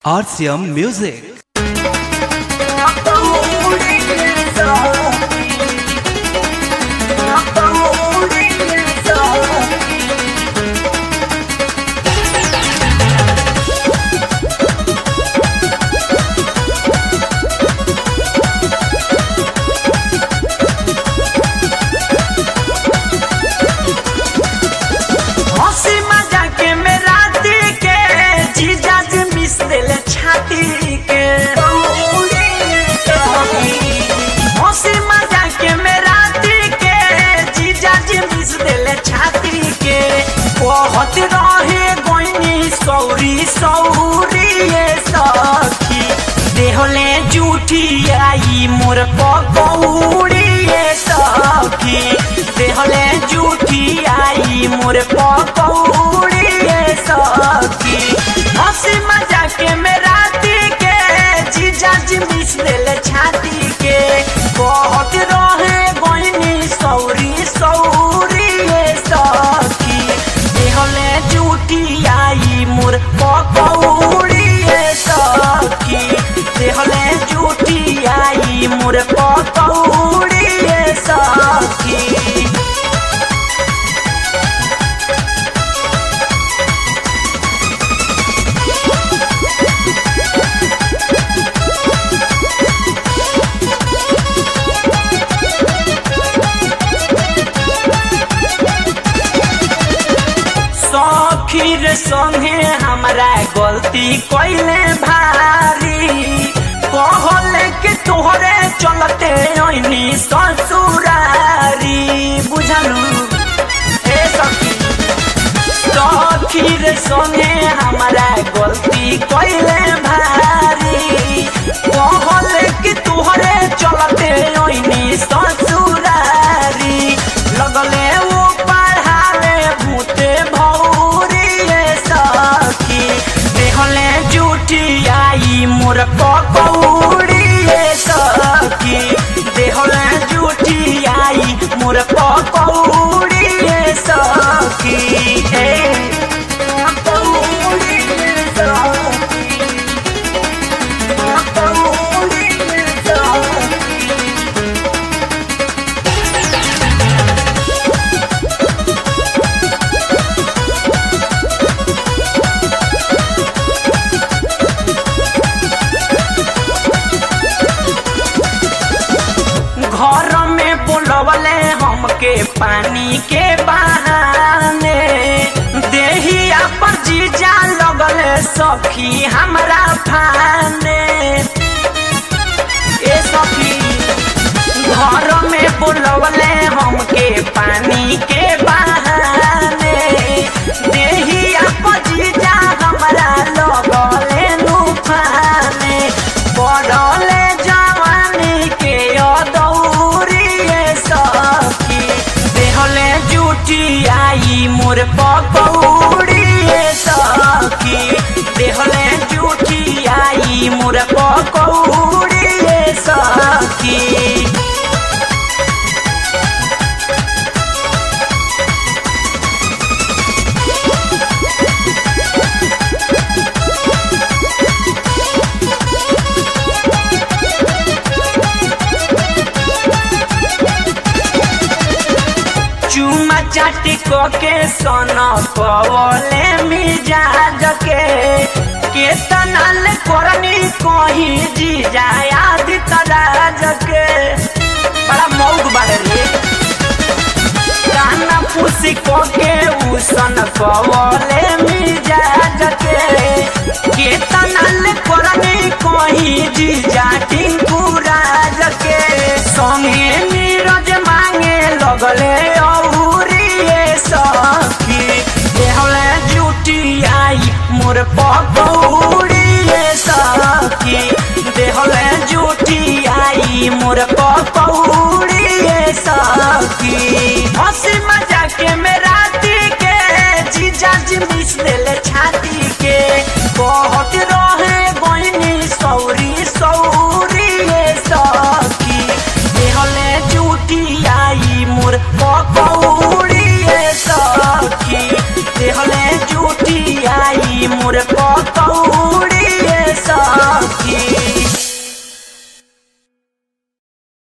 RCM Music. हंसी मजाक में राती के जीजा जी मिस दिल छाती के हंसी मजाक में राती के जीजा जी मिस दिल छाती के बहुत रहे गोइनी सौरी सौरी ये सखी देहले जूठी आई मोर पकौड़ी ये सखी देहले जूठी आई मोर पकौड़ी ये सखी हंसी मजाक में राती के जीजा जी मिस दिल छाती के बहुत रहे गोइनी सौरी सौरी ये सखी देहले जूठी आई मोर पकौड़ी ये सखी देहले जूठी आई मोर पकौड़ी ये सखी सखीर संगे हमरा गलती कैले भारी कहले कि तोहरे चलते ऐनी ससुरारी बुझलू हे सखी सखीर संगे हमरा गलती कैले भारी कहले कि तोहरे चलते ऐनी ससुरारी लगले वो पढ़ावे भूते भौरी ये सखी देहले जूठी आई मोर पकौड़ी ये सखी देहले जूठी आई मोर पकौड़ी ये सखी हे पकौड़ी ये सखी पकौड़ी ये सखी घर में बोलवले हमके पानी के बहाने देहिया पर जीजा लगले सखी हमरा फाने ए सखी घर में बोलवले हमके पानी के बहाने देहिया पर जीजा हमरा लगले नुफाने पड़ले जवानी के अदौरी ये सखी देहले जूठी आई मोर पकौड़ी ये सखी देहले जूठी आई मोर पकौड़ी ये सखी चुमा चाटी के सन कवले मिजाज के केतना ले करनी कहीं जी जाए आदि तराज के बड़ा मौक बारे रे काना पुसी के उसन कवले मिजाज के केतना ले करनी कहीं जी जाटी कुराज के संगे नीरज मांगे लगले औरी ये सखी देहले जूठी आई मोर पक